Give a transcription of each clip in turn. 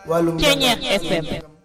wàllum Ceeñeex FM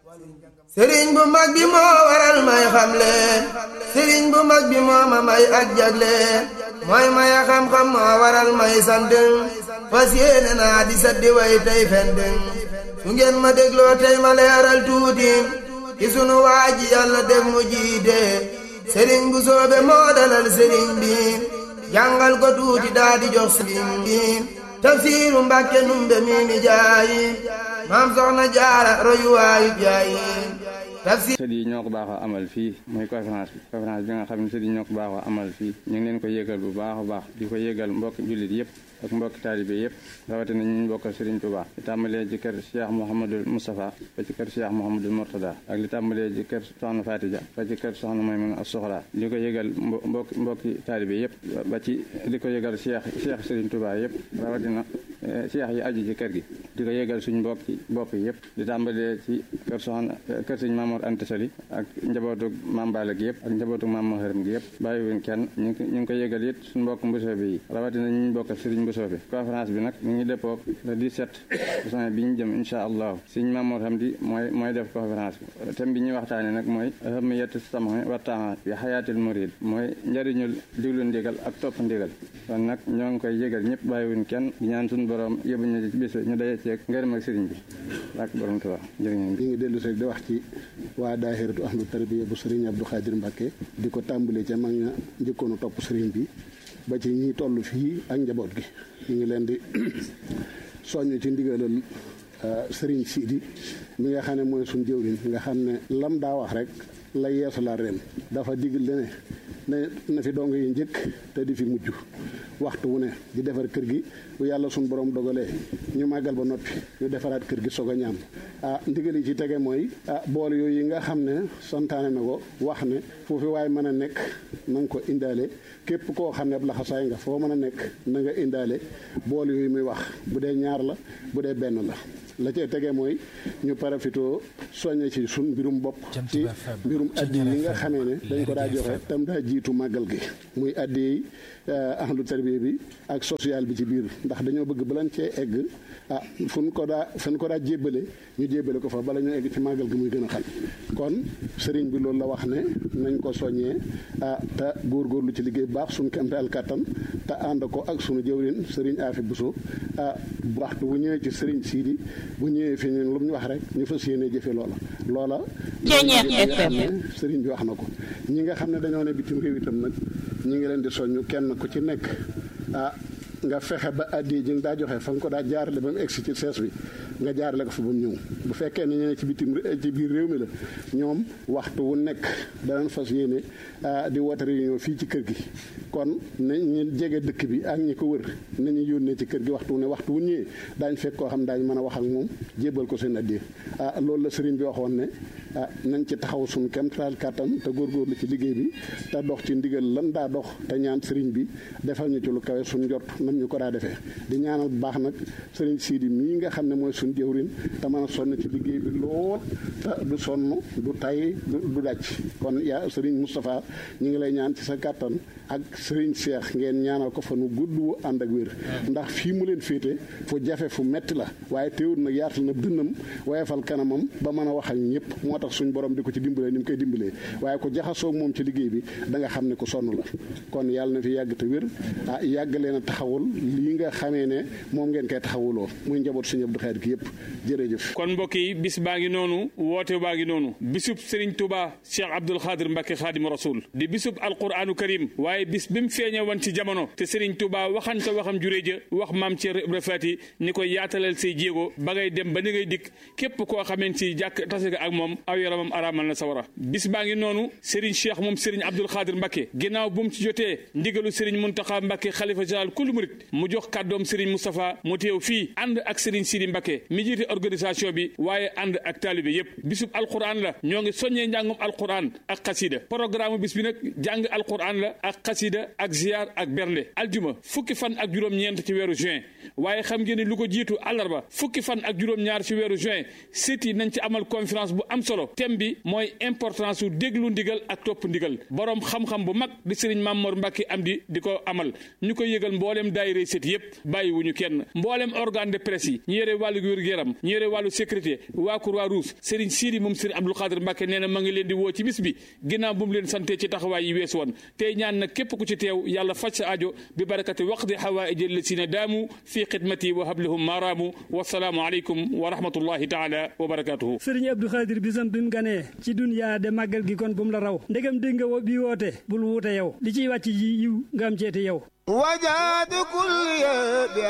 sëriñ bu mag bi moo waral may xamle sëriñ bu mag bi moo ma may ak jagle mooy maya xam-xam moo waral may sant fas yéene naa di saddi way tey fend su ngeen ma dégloo tey ma leeral tuuti ci sunu waa ji yàlla def mu jiite sëriñ bu soobe moo dalal sëriñ bi jàngal ko tuuti daa di jox sëriñ bi tafsiiru mbàkke numbe mi mi jaayi maam soxna jaara royuwaayu jaayi tafsir sët yi ñoo ko baaxoo amal fii mooy conférence bi conférence bi nga xam ne sët yi ñoo ko baaxoo amal fii ñu ngi leen ko yëgal bu baax a baax di ko yëgal mbokki jullit yëpp ak mbokki taalibe yëpp rawatina ñu bokkal Serigne Touba li tàmbalee ci kër Cheikh Mouhamadul Moustapha ba ci kër Cheikh Mouhamadul Mourtada ak li tàmbalee ci kër Soxna Fatija ba ci kër Soxna Maymuna ak Soxla di ko yëgal mbokki mbokki taalibe yëpp ba ci di ko yëgal Cheikh Cheikh Serigne Touba yëpp rawatina Cheikh yi aju ci kër gi di ko yëgal suñ mbokki bopp yëpp di tàmbalee ci kër Soxna kër Serigne Mamour Anta Sali ak njabootu Maam Balla gi yëpp ak njabootu Maam Maharam gi yëpp bàyyiwuñ kenn ñu ngi ñu ngi ko yëgal it suñ mbokk mbusoo bi yi rawatina ñu bokkal Serigne Mbusoo bi conférence bi nag ñu ngi dëppoog le 17 juin bi ñu jëm insha allah Serigne Mamour Hamdi mooy mooy def conférence bi thème bi ñuy waxtaane nag mooy ahamiyatu sam'i wa taa'ati bi xayaatil murid mooy njëriñul diglu ndigal ak topp ndigal kon nag ñoo ngi koy yëgal ñëpp bàyyiwuñ kenn di ñaan suñu borom yóbbu ñu ci bis ñu daje ceeg ngërëm ak Serigne bi ak borom Tuubaa jërë ngeen ñu ngi dellu rek di wax ci waa daahiratu ahlu tarbiya bu Serigne Abdou Khadir Mbacke di ko tàmbalee ca mag ña njëkkoonu topp Serigne bi ba ci ñi toll fii ak njaboot gi ñu ngi leen di soññ ci ndigalal Serigne Sidi mi nga xam ne mooy suñ jëwriñ nga xam ne lam daa wax rek la yeesu la ren dafa digal ne ne na fi dong yi njëkk te di fi mujj waxtu wu ne di defar kër gi bu yàlla suñ borom dogalee ñu màggal ba noppi ñu defaraat kër gi soog a ñaam ah ndigal yi ci tege mooy ah bool yooyu yi nga xam ne santaane na ko wax ne foofu waaye mën a nekk na nga ko indaale képp koo xam ne ab laxasaay nga foo mën a nekk na nga indaale bool yooyu muy wax bu dee ñaar la bu dee benn la la cee tege mooy ñu parafitoo soññe ci sun mbirum bopp ci mbirum addi yi nga xamee ne dañ ko daa joxe tam daa jiitu màggal gi muy addi yi ahlu tarbiya bi ak social bi ci biir ndax dañoo bëgg balan cee egg ah fu ñu ko daa fu ñu ko daa jébbale ñu jébbale ko fa bala ñu egg ci màggal gi muy gën a xam kon sëriñ bi loolu la wax ne nañ ko soññee ah te góorgóorlu ci liggéey baax suñu kemte al kattan te ànd ko ak sunu jëwrin sëriñ Afi Buso ah waxtu bu ñëwee ci sëriñ Siidi bu ñëwee fi ñun lu mu ñu wax rek ñu fas yéene jëfe loola loola sëriñ bi wax na ko ñi nga xam ne dañoo ne bitim réew itam nag ñi ngi leen di soññu kenn ku ci nekk ah nga fexe ba addi ji nga daa joxe fa nga ko daa jaarale ba mu egsi ci sees bi nga jaarale ko fa ba mu ñëw bu fekkee ne ñeneen ci bitim ci biir réew mi la ñoom waxtu wu nekk danañ fas yéene di woote réunion fii ci kër gi kon na ñu jege dëkk bi ak ñi ko wër nañu yónnee ci kër gi waxtu wu ne waxtu wu ñëwee daañ fekk koo xam daañ mën a wax ak moom jébal ko seen addi ah loolu la sëriñ bi waxoon ne ah nañ ci taxaw suñu kemtaal kàttan te góorgóorlu ci liggéey bi te dox ci ndigal lan daa dox te ñaan sëriñ bi defal ñu ci lu kawe suñ jot nam ñu ko daa defee di ñaanal bu baax nag sëriñ Sidi mii nga xam ne mooy suñ jëwrin te mën a sonn ci liggéey bi lool te du sonn du tay du dàcc kon yaa sëriñ Moustapha ñu ngi lay ñaan ci sa kàttan ak sëriñ Cheikh ngeen ñaanal ko fa nu gudd wu ànd ak wér ndax fii mu leen féete fu jafe fu metti la waaye teewul nag yaatal na dënnam wayefal kanamam ba mën a wax ak ñëpp moo tax suñ borom di ko ci dimbalee ni mu koy dimbalee waaye ko jaxasoo moom ci liggéey bi da nga xam ne ko sonn la kon yàlla na fi yàgg te wér ah yàgg leen a taxawul lii nga xamee ne moom ngeen koy taxawuloo muy njaboot suñu Abdou Khadre gi yëpp jërëjëf kon mbokk yi bis baa ngi noonu woote baa ngi noonu bisub Serigne Touba Cheikh Abdoul Khadre Mbacke Khadim Rasoul di bisub alquranu karim waaye bis bi mu feeñe woon ci jamono te Serigne Touba waxante waxam juree ja wax maam Thierno Ibra Fati ni ko yaatalal say jéego ba ngay dem ba ni ngay dikk képp koo xameen si jàkk tase nga ak moom aw yaramam araamal na sawara bis baa ngi noonu Serigne Cheikh moom Serigne Abdoul Khadre Mbacke ginnaaw bu mu ci jotee ndigalu Serigne Mountakha Mbacke xalifa général kul murit mu jox kàddoom Serigne Moustapha mu teew fii ànd ak Serigne Sidi Mbacke mi jiite organisation bi waaye ànd ak taalibe yépp bisub alquran la ñoo ngi soññee njàngum alquran ak xasida programme bis bi nag jàng alquran la ak xasida ak ziar ak bernde aljuma fukki fan ak juróom-ñeent ci weeru juin waaye xam ngeen ni lu ko jiitu àllarba fukki fan ak juróom-ñaar ci weeru juin sët yi nañ ci amal conférence bu am solo thème bi mooy importance su déglu ndigal ak topp ndigal borom xam-xam bu mag di sëriñ Mamor Mbacke am di di ko amal ñu koy yëgal mbooleem daayira sët yépp bàyyiwuñu kenn mbooleem organe de presse yi ñu yore wàllu wér-gu-yaram ñu yore wàllu sécurité waa Croix-Rouge sëriñ Sidi moom sëriñ Abdou Khadre Mbacke nee na ma ngi leen di woo ci bis bi ginnaaw bu mu leen sante ci taxawaay yi weesu woon tey ñaan na képp ku ci teew yàlla faj sa ajo bi barakati waqdi xawaaiji lasina daamu fi xidmati wa hablahum maaraamu wasalaamu aleykum wa rahmatullahi taala wa barakatuhu sëriñ Abdou Khadre bisam bi mu ganee ci dunyaa de màggal gi kon bu mu la raw ndegam dégg nga bi woote bul wuute yow li ciy wàcc yi yiw nga am ceeti yow wajaadu kulli